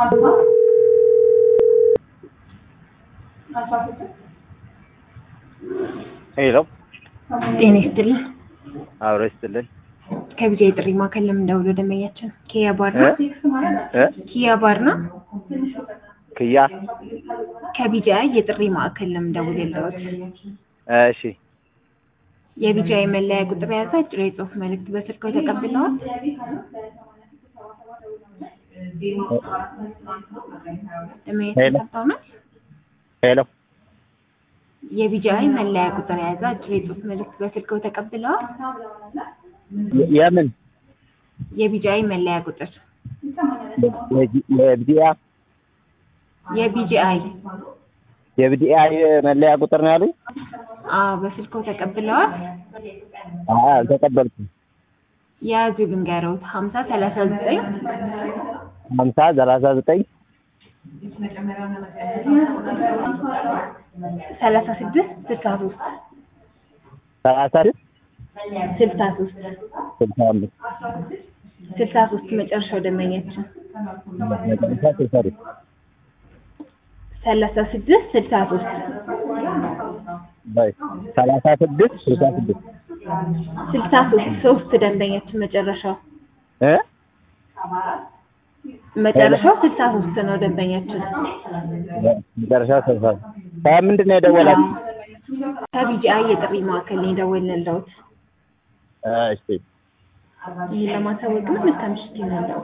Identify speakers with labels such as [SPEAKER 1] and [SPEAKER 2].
[SPEAKER 1] ሄሎ
[SPEAKER 2] ጤና ይስጥልኝ።
[SPEAKER 1] አብሮ ይስጥልን።
[SPEAKER 2] ከቢጃ የጥሪ ማዕከል ለምን ደውሎ ደንበኛችን ኪያ ባር ነው?
[SPEAKER 1] እ
[SPEAKER 2] ኪያ ባር ነው?
[SPEAKER 1] ክያ
[SPEAKER 2] ከቢጃ የጥሪ ማዕከል ለምን ደውሎ የለዎት?
[SPEAKER 1] እሺ
[SPEAKER 2] የቢጃ የመለያ ቁጥር የያዘ አጭር የጽሁፍ መልእክት በስልክዎ ተቀብለዋል? ደንበኛችን ሰምተው ነው?
[SPEAKER 1] ሄሎ
[SPEAKER 2] የቢጃይ መለያ ቁጥር የያዘ አጭር የጽሁፍ መልእክት በስልክዎ ተቀብለዋል?
[SPEAKER 1] የ- የምን
[SPEAKER 2] የቢጃይ መለያ ቁጥር
[SPEAKER 1] የብዲያ
[SPEAKER 2] የቢጂአይ
[SPEAKER 1] የብዲያ መለያ ቁጥር ነው ያሉኝ?
[SPEAKER 2] አዎ በስልክዎ ተቀብለዋል?
[SPEAKER 1] አዎ አልተቀበልኩም።
[SPEAKER 2] የያዙ ልንገረውት ሀምሳ ሰላሳ ዘጠኝ
[SPEAKER 1] ሀምሳ ሰላሳ ዘጠኝ
[SPEAKER 2] ሰላሳ ስድስት ስልሳ ሶስት
[SPEAKER 1] ሰላሳ
[SPEAKER 2] ስልሳ ሶስት
[SPEAKER 1] ስልሳ አምስት
[SPEAKER 2] ስልሳ ሶስት መጨረሻው ደንበኛችን
[SPEAKER 1] መጨረሻ ስልሳ አምስት
[SPEAKER 2] ሰላሳ ስድስት ስልሳ ሶስት
[SPEAKER 1] በይ ሰላሳ ስድስት ስልሳ ስድስት
[SPEAKER 2] ስልሳ ሶስት ሶስት ደንበኛችን መጨረሻው
[SPEAKER 1] እ
[SPEAKER 2] መጨረሻው ስልሳ ሶስት ነው ደንበኛችን
[SPEAKER 1] መጨረሻ ስልሳ ከምንድን ነው የደወላችሁ?
[SPEAKER 2] ከቢጂአይ የጥሪ ማዕከል ነው የደወልንልዎት
[SPEAKER 1] እሺ
[SPEAKER 2] ይህን ለማሳወቅ ነው መልካም ምሽት ይሁንልዎት